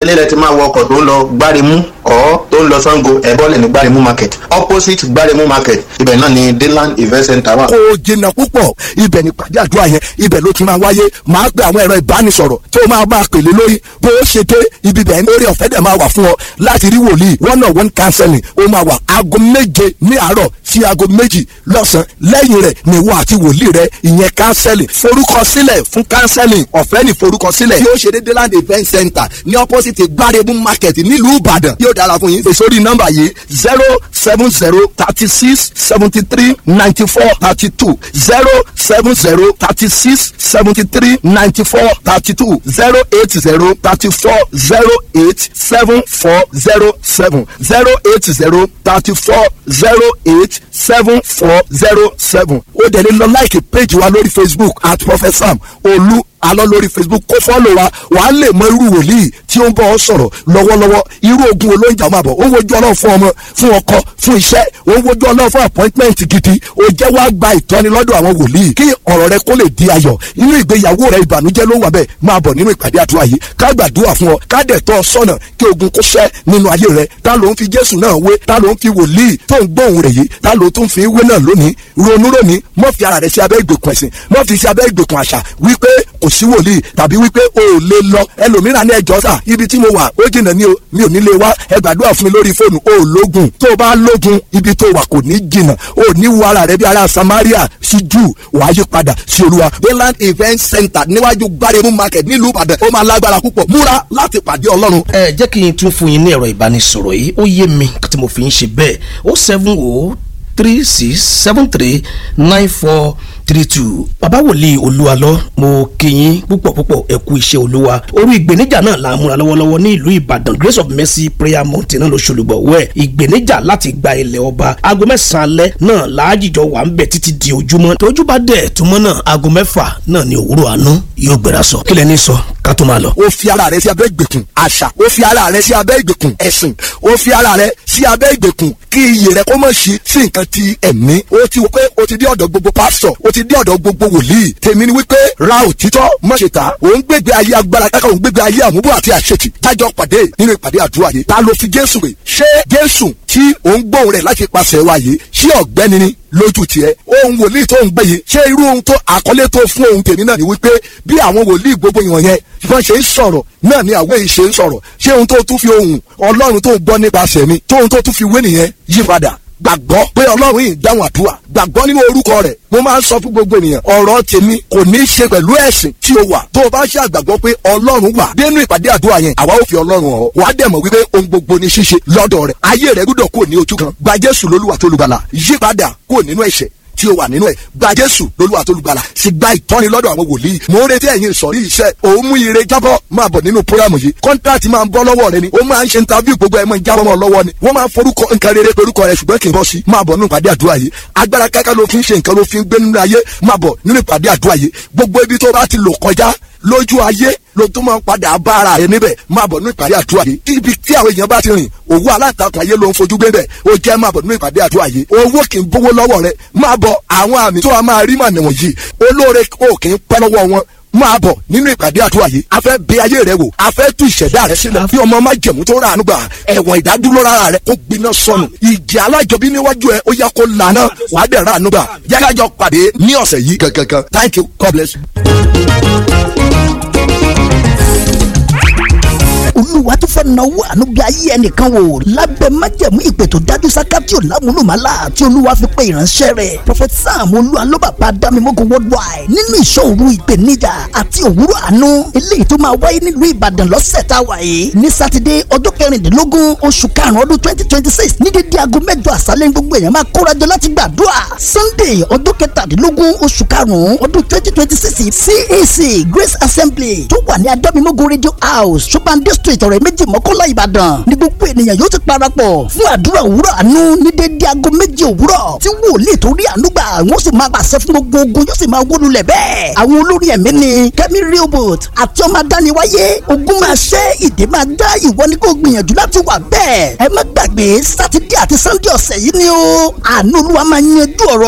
nílẹ̀ tí máa wọ ọkọ̀ tó ń lọ gbáremú ọ̀ tó ń lọ sango ẹ̀bọ́lẹ̀ ní gbáremú market opposite gbáremú market ibẹ̀ náà ni deland event center wà. kò jìnnà púpọ̀ ibẹ̀ ni pàdé àdúrà yẹn ibẹ̀ ló ti máa wáyé máa gbé àwọn ẹ̀rọ ìbánisọ̀rọ̀ tó máa máa pèlè lórí bó o ṣe dé ibi bẹ̀ lórí ọ̀fẹ́ dẹ̀ máa wà fún ọ láti rí wòlíì one on one counseling ó máa wà aago méje ní àárọ̀ sí aago méjì lọ́sàn-án lẹ́yìn rẹ̀ ni wọ́n àti wòlíì rẹ̀ ìyẹn counseling forúkọsílẹ̀ fún counseling ọ̀fẹ́ ní forúkọsílẹ̀ yóò ṣe déédéé land event center ní opposite gbáremú market nílùú ìbàdàn yóò dára fún yín sórí nọ́mbà yìí zero seven zero thirty six seventy three ninety four thirty two zero seven zero thirty six seventy three ninety four thirty two zero eight zero thirty four zero eight seven four zero seven zero eight zero thirty four zero eight seven four zero seven ó dẹ̀ lè lọ láìkì péjì wa lórí facebook at prophet sam olú alọ́ lórí facebook kó fọ́lọ̀ wa wàá lè mọ irú wòlíì tí ó ń bọ́ ọ sọ̀rọ̀ lọ́wọ́lọ́wọ́ irú ogun olóńjà máa bọ̀ ó ń wojú ọlọ́run fún ọmọ fún ọkọ fún iṣẹ́ ó ń wojú ọlọ́run fún appointment gidi ó jẹ́ wá gba ìtọ́ni lọ́dọ̀ àwọn wòlíì kí ọ̀rọ̀ rẹ kó lè di ayọ̀ inú ìgbéyàwó rẹ ìbànújẹ́ ló wà bẹ́ẹ̀ máa bọ̀ nínú ìpàdé àdúrà yìí ká gbàdúrà fún ọ ká dẹ̀ tọ́ ọ sọ́nà kí ogun kó ṣẹ́ nínú ayé rẹ ta ló ń fi jésù náà wé ta ló ń fi wòlíì tó ń gbóhùn rẹ̀ yìí ta ló tún fi wé náà lónìí ronú lónìí mọ́ fi ara rẹ sí abẹ́ ìgbèkùn ẹ̀sìn mọ́ fi sí abẹ́ ìgbèkùn àṣà wípé kò sí wòlíì tàbí wípé o ò lè lọ ẹlòmíràn ní ẹjọ́ sà ibi tí mo wà ó jìnnà ní o mi ò ní lè wá ẹ gbàdúrà fún mi lórí fóònù o ò lógun tó o bá lógun ibi tó wà kò ní jìnnà o ò ní wo ara rẹ bí ara Samaria sí jù wàá yí padà sí olúwa Deland event center níwájú gbáremú market nílùú Ìbàdàn ó máa lágbára púpọ̀ múra láti pàdé Ọlọ́run. ẹ jẹ́ kí n tún fún yín ní ẹ̀rọ ìbánisọ̀rọ̀ yìí ó yé mi tí mo fi ń ṣe bẹ́ẹ̀ ó seven o three six seven three nine four three two bàbá wòlíì olúwalọ mo kí yín púpọ̀ púpọ̀ ẹ kú iṣẹ́ olúwa orí ìgbéníjà náà la múra lọ́wọ́lọ́wọ́ ní ìlú ìbàdàn grace of mercy prayer mountain náà ló ṣolùgbọ̀ wẹ̀ ìgbéníjà láti gba ilẹ̀ ọba aago mẹ́sàn-án alẹ́ náà láàjìjọ wà ń bẹ̀ títí di ojúmọ́ tójú bá dẹ̀ túmọ̀ náà aago mẹ́fà náà ní òwúrọ̀ àánú yóò gbéra sọ kílẹ̀ ní sọ ká tó máa lọ. ó fi ara rẹ sí abẹ́ ìgbèkùn àṣà ó fi ara rẹ sí abẹ́ ìgbèkùn ẹ̀sìn ó fi ara rẹ sí abẹ́ ìgbèkùn kí iyì rẹ kó mọ̀ sí sí nǹkan ti ẹ̀mí ó ti wò pé ó ti dé ọ̀dọ̀ gbogbo pásítọ̀ ó ti dé ọ̀dọ̀ gbogbo wòlíì tèmi ni wípé ra òtítọ́ mọ̀ṣẹ̀ta òun gbégbé ayé agbára kákà òun gbégbé ayé àmúbọ̀ àti àṣetì tájọ pàdé nínú ìpàdé àdúrà yìí ta ló fi jésù rè ṣé jésù tí òun gbóhùn rẹ̀ láti pàṣẹ wa yìí ṣé ọ̀gbẹ́ni ni lójú tiẹ̀ ohun wòlíì tó ń gbé yìí ṣé irú ohun tó àkọlé tó fún ohun tèmi náà ni wípé bí àwọn wòlíì gbogbo ìwọ̀n yẹn wọ́n ṣe ń sọ̀rọ̀ náà ni àwọn èyí ṣe ń sọ̀rọ̀ ṣé ohun tó tún fi ohun ọlọ́run tó ń gbọ́ nípasẹ̀ mi tó ohun tó tún fi wé nìyẹn yí padà gbàgbọ́ pé ọlọ́run yìí dáhùn àdúrà gbàgbọ́ nínú orúkọ rẹ̀ mo máa ń sọ fún gbogbo ènìyàn ọ̀rọ̀ tèmi kò ní í ṣe pẹ̀lú ẹ̀sìn tí o wà tó o bá ṣe àgbàgbọ́ pé ọlọ́run wà dénú ìpàdé àdúrà yẹn àwa ò fi ọlọ́run hàn wà á dẹ̀ mọ̀ wípé ohun gbogbo ní ṣíṣe lọ́dọ̀ rẹ̀ ayé rẹ̀ gbọ́dọ̀ kúrò ní ojú kan gba jésù lólúwa tó lùgbàlà yípadà kúrò nínú ẹ̀ṣẹ̀ tí o wà nínú ẹ gba jésù lolúwa tó lùgbàlà sì gba ìtọ́ni lọ́dọ̀ àwọn wòlíì mò ń retí ẹ̀yin ìsọ̀rí iṣẹ́ òun mú ire jábọ́ máa bọ̀ nínú programu yìí kọ́ńtàtì máa ń bọ́ lọ́wọ́ rẹ ni ó máa ń ṣe interview gbogbo ẹ̀ máa ń jábọ́ mọ́ lọ́wọ́ ni wọ́n máa ń forúkọ nǹkan rere porúkọ rẹ ṣùgbọ́n kì í bọ́ sí máa bọ̀ nínú ìpàdé àdúrà yìí agbára káká ló fi ń ṣe nǹkan ló fi ń gbé nínú ayé máa bọ̀ nínú ìpàdé àdúrà yìí gbogbo ibi tó bá ti lò kọjá lójú ayé ló tún máa ń padà bá ara rẹ níbẹ̀ máa bọ̀ nínú ìpàdé àdúrà yìí ibi tí àwọn èèyàn bá ti rìn òwú aláǹtakùn ayé ló ń fojú gbé bẹ̀ ó jẹ́ máa bọ̀ nínú ìpàdé àdúrà yìí owó kì í bówó lọ́wọ́ rẹ máa bọ̀ àwọn àmì tó a máa rí mànà wọ̀nyí olóore ò kì í pẹ́ lọ́wọ́ wọn máa bọ̀ nínú ìpàdé àdúrà yìí a fẹ́ bẹ ayé rẹ wò a fẹ́ tú ìṣẹ̀dá rẹ sílẹ̀ bí ọmọ má jẹ̀mú tó rà ànúgbà ẹ̀wọ̀n ìdádúró rárá rẹ kó gbiná sọnù ìjì alájọbí níwájú ẹ ó yẹ kó lànà wàá dẹ̀ rà ànúgbà yákájọ pàdé ní ọ̀sẹ̀ yìí gangan thank you God bless you. olúwa tó fẹ́ náwó àánú bí ayé ẹnìkan wò lábẹ́ májẹ̀mú ìpè tó dájú sáká tí ò lámúlùmálà tí olúwa fi pe ìránṣẹ́ rẹ̀ prophet sam olúwa ló bàbá dámimógo worldwide nínú ìṣòro ìpèníjà àti òwúrọ̀ àánú eléyìí tó máa wáyé nílùú ìbàdàn lọ́sẹ̀ tá a wà yìí ní sátidé ọjọ́ kẹrìndínlógún oṣù karùn-ún ọdún twenty twenty six ní dédé aago mẹ́jọ àṣálẹ́ ní gbogbo èèyàn máa kórajọ láti gbàdúrà sunday ọjọ́ kẹtàdínlógún oṣù karùn-ún ọdún twenty twenty six cac grace assembly tó wà ní adámimógo radio house ṣùgbọ́n street ọ̀rẹ́ méjì mọ́kànlá ìbàdàn ní gbogbo ènìyàn yóò ti parapọ̀ fún àdúrà òwúrọ̀ àánú ní dédé aago méjì òwúrọ̀ tí wòlíì tó rí àánú gbà wọ́n sì máa pàṣẹ fún gbogbo ogun yóò sì máa wó lulẹ̀ bẹ́ẹ̀. àwọn olórí ẹ̀mí ni kẹ́mi rehoboth àti ọmọ adániwáyé ogun máa ṣẹ́ ìdè máa dá ìwọ ní kó gbìyànjú láti wà bẹ́ẹ̀. ẹ má gbàgbé sátidé àti sannde ọ̀sẹ̀ yìí ni ó àánú olúwa máa yanjú ọ̀rọ̀